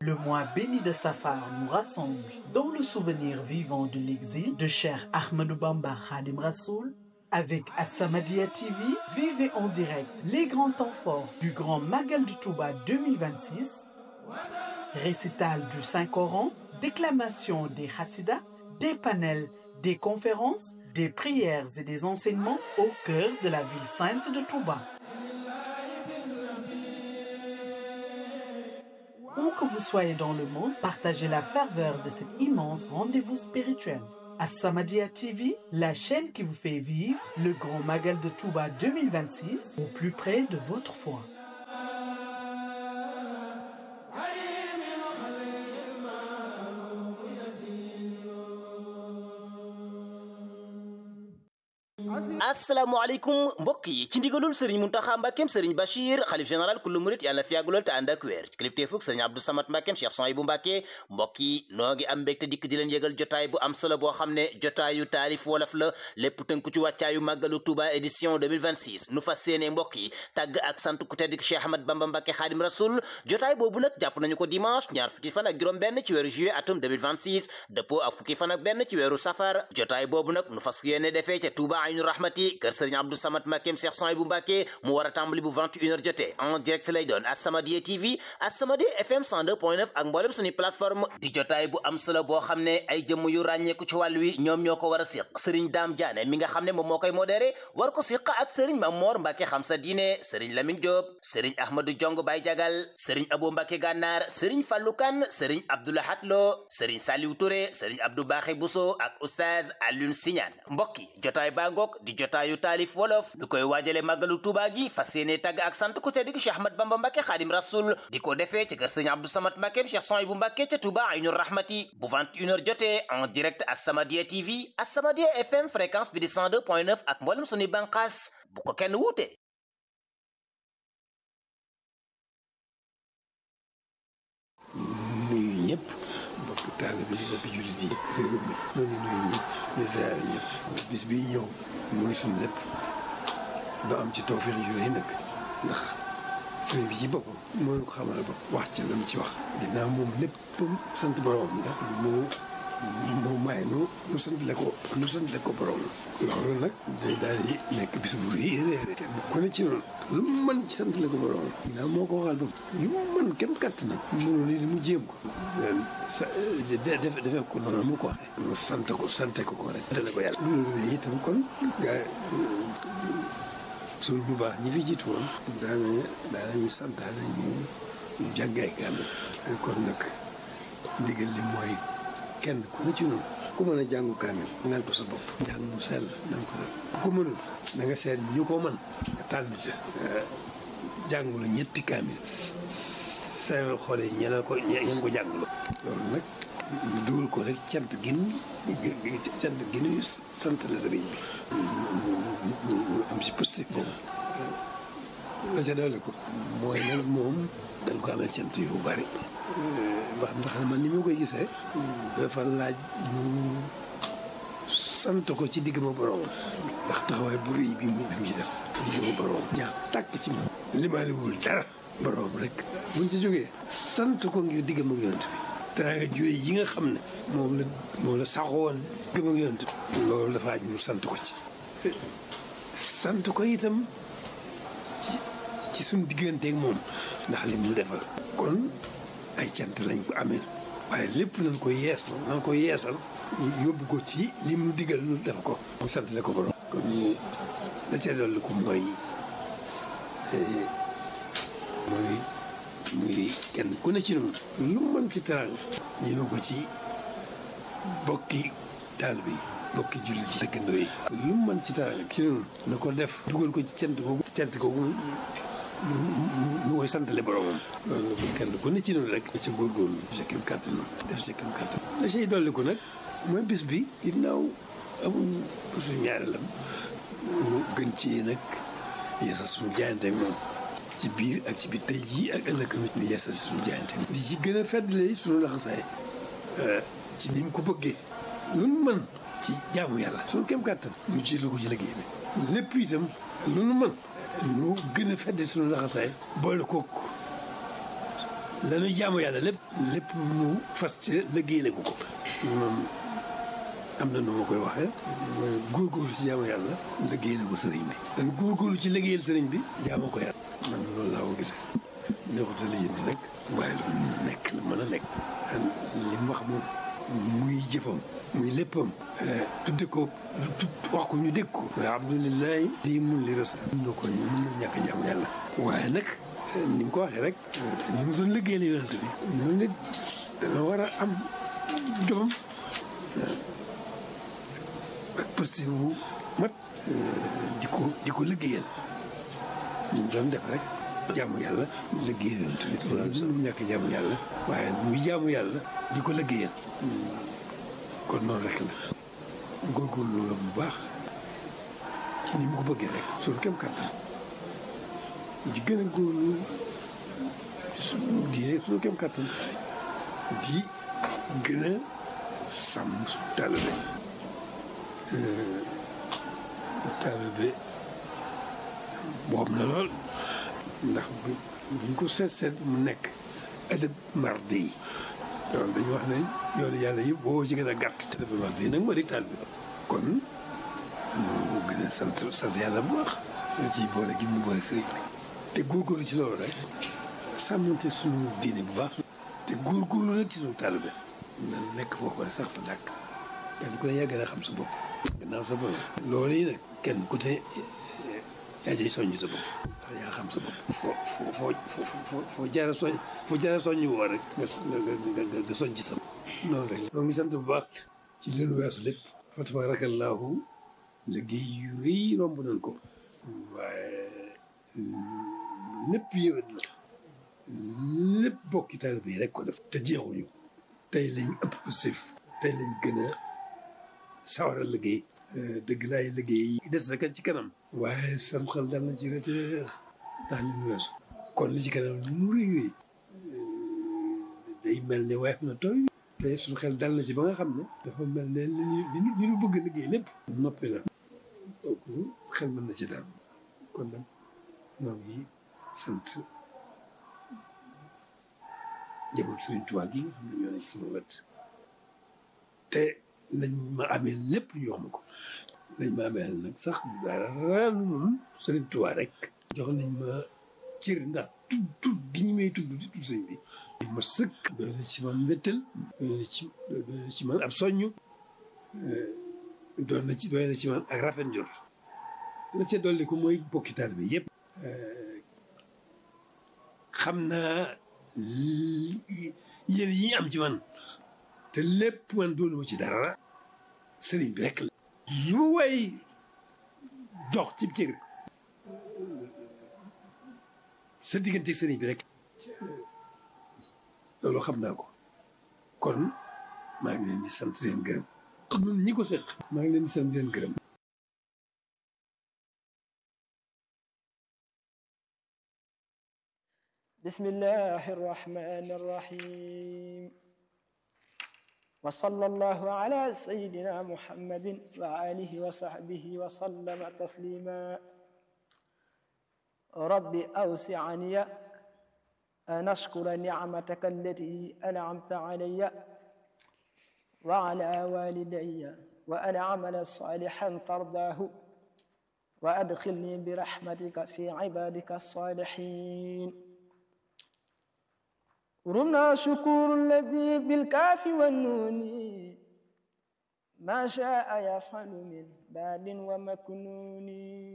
Le mois béni de Safar nous rassemble dans le souvenir vivant de l'exil de cher Ahmadou Bamba Khadim Rassoul. Avec As-Samadiyya TV, vivez en direct les grands temps forts du Grand Magal du Touba 2026, récital du Saint-Coran, déclamation des Hassidas, des panels, des conférences, des prières et des enseignements au cœur de la ville sainte de Touba. Où que vous soyez dans le monde, partagez la ferveur de cet immense rendez-vous spirituel. As-Samadiyya TV, la chaîne qui vous fait vivre le Grand Magal de Touba 2026 au plus près de votre foi. asalaamaaleykum mbokk yi ci ndigalul sëriñ muntaxa mbàkkeem sëriñ bachir xalif général kullu murit yàlla na fi yàggulool te ànd ak wér ci kilifteefug sëriñ abdou samat mbàkkeem cheikh son yi bu mbàkke mbokk yi noo ngi am mbégte dikk di leen yëgal jotaay bu am solo boo xam ne jotaayu taalif wolof la lépp tënku ci wàccaayu màggalu touba édition 2026 nu fas séene mbokk yi tàgg ak sant ku tedd ki cheikh ahmad bamba mbàkke xaadim rasul jotaay boobu nag jàpp nañu ko dimanche ñaar fukki fan ak juróom benn ci weeru juillet atum 2026 dëppoo ak fukki fan ak benn ci weeru safar jotaay boobu nag nu fas yéene defee ca touba aynu rahmati kër sëriñ abdou samat mbàkkeem cheikh son bu mbàkke mu war a tàmbali bu 21 heures jotee en direct lay doon As-Samadiyya TV As-Samadiyya FM 102.9 ak mboolem suñu plateforme di jotaay bu am solo boo xam ne ay jëmm yu ràññeeku ci wàll wi ñoom ñoo ko war a siq sëriñ daam jaane mi nga xam ne moom moo koy modéré war ko siq ak sëriñ Mamor Mbàkke xam sa diine sëriñ Lamine Diop sëriñ Ahmadou Jong Bay Jagal sëriñ Abo Mbàkke Gànnaar sëriñ Fallou Kane sëriñ Abdoulahat Lo sëriñ Saliou Touré sëriñ Abdou Baxé Bousso ak oustaz Alioune Siñaan mbokk yi jotaay baa ngoog di jotaayu taalif wolof ñu koy waajale màggalu Tuubaa gi fas yéene tàgg ak sant ku tedd gi Cheikh Ahmad Bamba Mbàkke Xaadim Rasul di ko defee ci kër sëriñ Abdou Samad Mbàkke Cheikh Son bu Mbàkke ca Touba Aynu Rahmati bu 21h jotee en direct As-Samadiyya TV As-Samadiyya FM fréquence bi di 102.9 ak mboolem suñuy bànqaas bu ko kenn wuute nuyu ñëpp bokk taalibe yi bokk jullit yi réew mi noonu nuyu ñëpp di ziare ñëpp bis bi ñëw mooy suñu lépp doo am ci tawfeex ju rëy nag ndax sëriñ bi ci boppam moo ñu ko xamal bopp wax ci la mu ci wax ginnaaw moom lépp sant borom la moo moo may nu nu sant le ko nu sant le ko borom loolu nag day daal di nekk bis bu rëy rëy kenn ku ne ci noonu lu mu mën ci sant le ko borom ginnaaw moo ko waxal bopp lu mu mën kenn katt na mënul li mu jéem ko sa def defee ko noonu mu ko waxee mu sant ko sante ko ko rek dale ko yàlla loolu itam kon gaa suñu bu baax ñi fi jiitu woon daana daanañu santaane ñu ñu jàngay kaamil kon nag ndigal li mooy kenn ku ne ci noonu ku mën a jàngu kaamil ngal ko sa bopp njàng mu sell na nga ko def ku mënul na nga seet ñu ko mën nga tànn ca jàngulu ñetti kaamil seeral xool yi ñeneen ko ñeen ko jàngulu loolu nag ñu dugal ko rek cant gin cant gin sant la sëriñ bi am si positif boobu la ca doole ko mooy nag moom dañ ko amee cant yu bari wax ndax man ni ma koy gisee dafa laaj ñu sant ko ci digg ma borom ndax taxawaay bu rëy bi mu ci def digg ma borom jaax tàkk ci moom limaaliwul dara borom rek buñ ci jógee sant ko ngir digg ma yonent bi danaa nga jure yi nga xam ne moom la moom la saxoon digg ma yonent bi loolu dafa aj ñu sant ko ci sant ko itam ci ci suñ digganteeg moom ndax li mu defal kon ay cant lañ ko amee waaye lépp nañ ko yeesal nañ ko yeesal yóbbu ko ci li mu digal nu def ko mu sant la ko borom kon ñu la ca dolli ko mooy mooy muy kenn ku ne ci noonu lu mën ci teraanga ñëme ko ci bokki daal bi bokki jullit yi dëkkandoo yi lu mën ci teraanga ci noonu na ko def dugal ko ci cant googu cant googu mu koy santale boromam loolu la kenn ku ne ci noonu rek ca góorgóorlu sa kem kàttan def sa kem kàttan la cay dolli ko nag mooy bis bi ginnaaw amul suñu ñaareelam mu gën ci nag yeesal suñu jaayante ak moom ci biir ak ci biir tey jii ak ëllëg mi di yeesal suñu jaayante di ci gën a feddle suñu laxasaay ci ni mu ko bëggee lu nu mën ci jaamu yàlla suñu kem kàttan mu jiital ko ci liggéey bi lépp itam lu nu mën ñu gën a fedde suñu laxasaay boole kook lanu jaamu yàlla lépp lépp nu fas ci liggéeyale ko ko moom am na nu ma koy waxee mooy góorgóorlu ci jaamu yàlla liggéeyale ko sëriñ bi dan góorgóorlu ci liggéeyal sëriñ bi jaamu ko yàlla man loolu laa ko gisee neexuta la yënti nag waaye lu mën a nekk lu mën a nekk li mu wax moom muy jëfam muy léppam tudde ko wax ko ñu dégg ko mooy abdulilahi di mun li rasa mun na ko ñu mun na ñàkk jaamu yàlla waaye nag ni nga ko waxee rek ni mu doon liggéeyal yonent bi noonu nit dana war a am jomam ak posté bu mat di ko di ko liggéeyal ñu doon def rek jaamu yàlla liggéeyal yonent bi loolu sax ñàkk jaamu yàlla waaye muy jaamu yàlla di ko liggéeyal kon noonu rek la góorgóorlu loolu bu baax ci ni mu ko bëggee rek suñu kem kàttan di gën a góorlu di suñu kem kàttan di gën a sàmm su taalibe taalibe boobu na lool ndax buñ ko seet seet mu nekk adab mardi yi loolu dañu wax ne yoonu yàlla yëpp boo ci gën a gàtt adab mardi yi nag moo di taalibe kon ñu gën a sant sant yàlla bu baax ci boole gi mu boole sëriñ bi te góorgóorlu ci loolu rek sàmmante suñu diine bu baax te góorgóorlu nag ci suñu taalibe na nekk foofu rek sax fa dàkk kenn ku ne yaa gën a xam sa bopp gannaaw sa bopp loolu yi nag kenn ku te yaa jëy soññ sa bopp ndax yaa xam sa bopp foo foo foo foo foo jaara soñ foo jaara soññ woo rek nga nga nga soññ sa noonu rek ñoo ngi sant bu baax ci leenu weesu lépp fa tabaarakallaahu liggéey yu rëy romb nañ ko waaye lépp yéwén na lépp bokki taalibe yi rek ko def te jeexuñu tey lañ ëpp sëf tey lañ gën a sawar a liggéey dëgg laay liggéey des rek ci kanam waaye sam xel dal na ci reteer ndax li ñu weesu kon li ci kanam lu mu rëy rëy day mel ne weef na tooy te suñu xel dal na ci ba nga xam ne dafa mel ne li ñu li ñu bëgg liggéey lépp noppi la kooku xel mën na ci dal kon nag ñoo ngi sant njaboot Sëriñ Tuubaa gi nga xam ne ñoo ne ci sama wet te lañ ma amee lépp ñu jox ma ko lañ ma amee nag sax dara lu dul Sëriñ Tuubaa rek jox nañ ma cër ndax tudd tudd gi ñu may tudd di tudd sëñ bi ma sëkk doy na ci man mbéttal doy na ci doy na ci man ab soññ doon na ci doy na ci man ak rafet njort la ca dolli ko mooy bokki taalibe bi yëpp xam naa yéen yi am ci man te lépp man doonu ma ci dara sëriñ bi rek la lu way jox ci cër sa diggante sëriñ bi rek loolu xam naa ko kon maa ngi leen di sant leen gërëm ñun ñi ko seq maa ngi leen di sant leen gërëm بسم الله الرحمن الرحيم وصلى الله على سيدنا محمد وآله وصحبه وسلم تسليما رب أوسعني أن أشكر نعمتك التي أنعمت علي وعلى والدي وأن أعمل صالحا ترضاه وأدخلني برحمتك في عبادك الصالحين رمنا شكور الذي بالكاف والنون ما شاء يفعل من بال ومكنون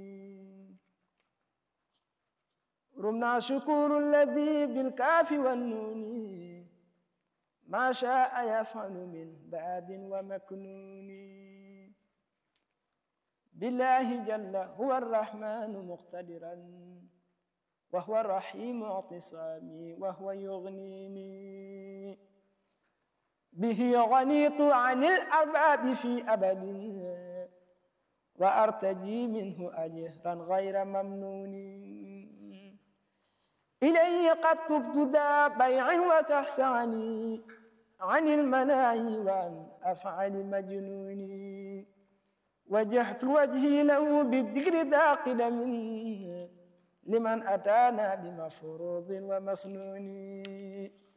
رمنا شكور الذي بالكاف والنون ما شاء يفعل من بعد ومكنون بالله جل هو الرحمن مقتدرا وهو الرحيم اعتصامي وهو يغنيني به غنيت عن الأرباب في أبد وأرتجي منه أجرا غير ممنون إليه قد تبت ذا بيع وتحسعني عن المناهي وعن أفعال مجنوني وجهت وجهي له بالذكر ذا قدم لمن أتانا بمفروض ومسنون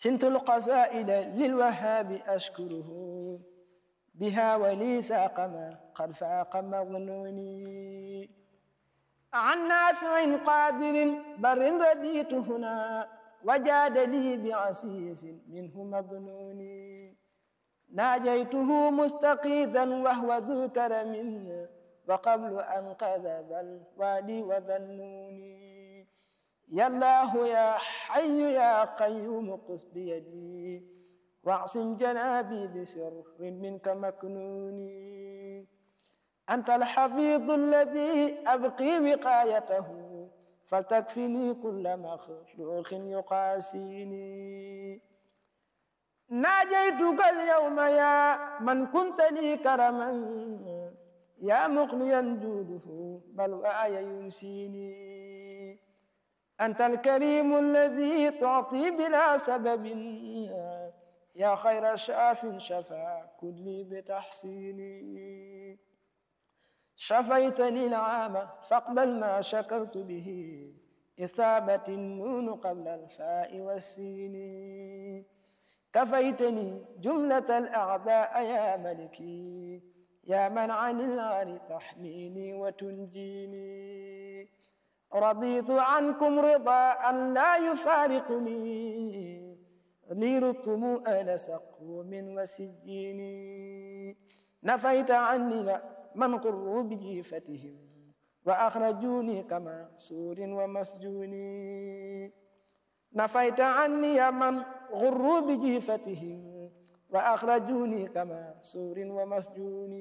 سنت القصائد للوهاب أشكره بها ولي ساق ما قد فاق مظنوني عن نافع قادر بر رديت هنا وجاد لي بعسيس منه مظنوني ناجيته مستقيدا وهو ذو كرم وقبل أن قذ ذا الوادي وذنوني يا الله يا حي يا قيوم قس بيدي واعصم جنابي بسر منك مكنوني أنت الحفيظ الذي أبقي وقايته فلتكفني كل مخلوق يقاسيني ناجيتك اليوم يا من كنت لي كرما يا مقنيا جوده بل وآي ينسيني أنت الكريم الذي تعطي بلا سبب يا خير شاف شفا كلي بتحسيني شفيتني العام فاقبل ما شكرت به إثابة النون قبل الفاء والسين كفيتني جملة الأعداء يا ملكي يا من عن العار تحميني وتنجيني رضيت عنكم رضا لا يفارقني لي رتم آل سقوم وسجين نفيت عني من قروا بجيفتهم وأخرجوني كما سور ومسجون نفيت عني من غروا بجيفتهم وأخرجوني كما سور ومسجون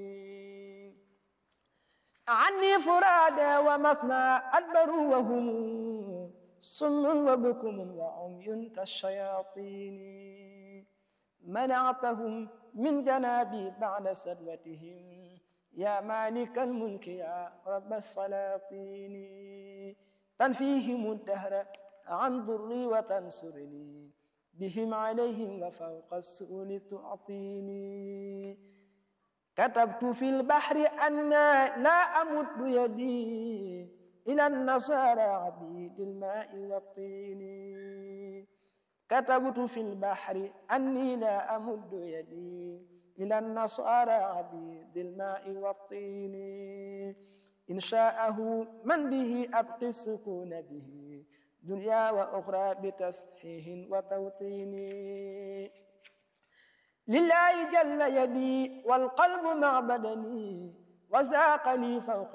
عني فرادى ومثنى أدبروا وهم صم وبكم وعمي كالشياطين منعتهم من جنابي بعد سلوتهم يا مالك الملك يا رب السلاطين تنفيهم الدهر عن ضري وتنصرني بهم عليهم وفوق السؤل تعطيني كتبت في البحر أن لا أمد يدي إلى النصارى عبيد الماء والطين كتبت في البحر أني لا أمد يدي إلى النصارى عبيد الماء والطين إن شاءه من به أبقي السكون به دنيا وأخرى بتصحيح وتوطين لله جل يدي والقلب مع بدني وساق لي فوق